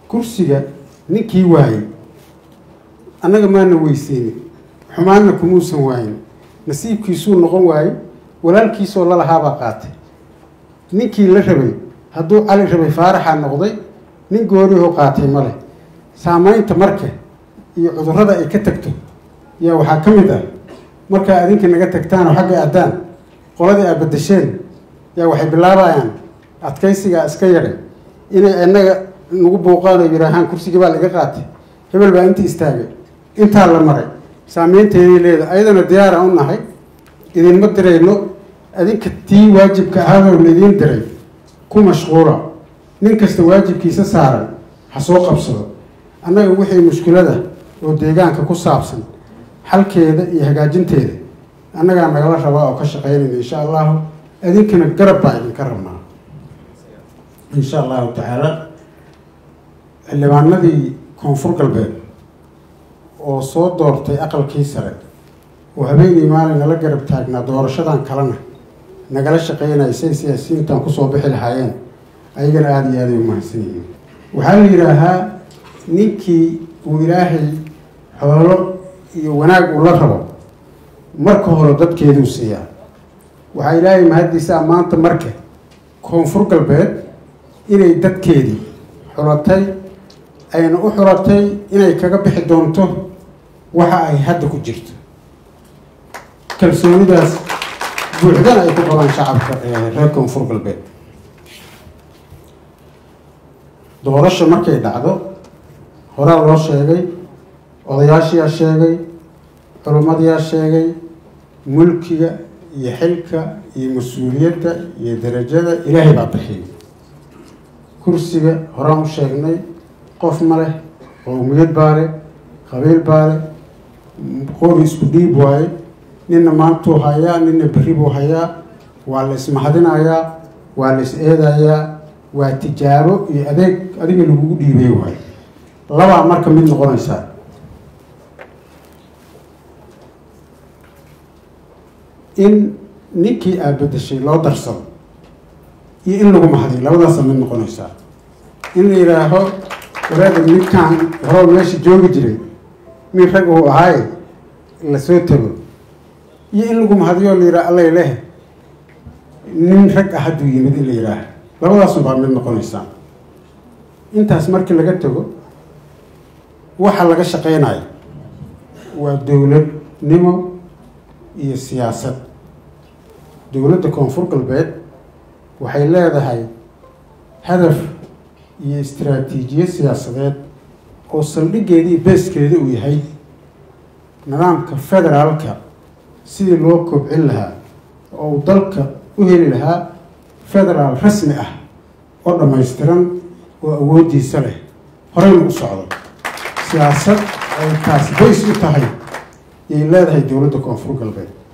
kursiga ninkii waayey annaga maana weyseynin xumaanna kumuusan waayin nasiibkiisuu noqon waayey walaalkiisoo lalahaabaa qaatay ninkii la rabay hadduu cali rabay faaraxaa noqday nin goorihoo qaatay ma leh saamaynta marka iyo cudurrada ay ka tagto yaa waxaa ka mid ah markaa adinka naga tagtaan oo xagga addaan qoladii aad badasheen yaa waxay bilaabayaan adkaysigaa iska yaray inay annaga nagu buuqaan oo yidhaahaan kursigii baa laga qaatay hebel baa inta istaagay intaa la maray saameynteeday leedahay ayadana diyaaraan u nahay idinma dirayno adinka tii waajibka ahaadoo laidiin diray ku mashquula nin kasta waajibkiisa saaran ha soo qabsado annaga wixii mushkilada oo deegaanka ku saabsan xalkeeda iyo hagaajinteeda annagaa nagala rabaa oo ka shaqaynayna insha allahu adinkana garab baa idinka rabnaa insha allahu tacaala xildhibaanadii koonfur galbeed oo soo doortay aqalkii sare oo habeenii maalin nala garab taagnaa doorashadan kalena nagala shaqeynaya say siyaasiyiintan kusoo bixi lahaayeen ayagana aada iyo aaday u mahadsan yihiin waxaa la yidhaahaa ninkii uu ilaahay xoolo iyo wanaag uu la rabo marka hore dadkeeduu siiyaa waxaa ilaahay mahaddiisaa maanta marka koonfur galbeed inay dadkeedii xulatay ayna u xulatay inay kaga bixi doonto waxa ay hadda ku jirto kalsoonidaas buuxdana ay ku qabaan shacabka reer koonfur galbeed doorasho markay dhacdo horaa loo sheegay odayaashiyaa sheegay culimmadiyaa sheegay mulkiga iyo xilka iyo mas-uuliyadda iyo darajada ilaahay baa bixiyay kursiga horaan u sheegnay qof ma leh qowmiyad baa leh qabiil baa leh qori isku dhiib waaye ninna maantuu hayaa ninna berri buu hayaa waa la ismahadinayaa waa la is eedayaa waa tijaabo iyo adeeg adiga lagugu dhiibay waayo labaa marka mid noqonaysaa in ninkii aad bedeshay loo darsado iyo in lagu mahadiyo labadaasa mid noqonaysaa in la yidhaaho waraada ninkaan horoo meesha joogi jiray nin rag uu ahaaye lasoo tago iyo in lagu mahadiyo la yidhaha allay leh nin rag ah hadduu yimid in la yidhaaha labadaasun baa mid noqonaysaa intaas markii laga tago waxa laga shaqeynayo waa dowladnimo iyo siyaasad dowladda koonfur galbeed waxay leedahay hadaf iyo istaraatiijiye siyaasadeed oo saldhiggeedii beeskeeda uu yahay nidaamka federaalka sidii loo kobcin lahaa oo uu dalka u heli lahaa federaal rasmi ah oo dhammaystiran oo awooddiisa leh horeyna u socdo siyaasad ay taas bays u tahay yay leedahay dowladda koonfur galbeed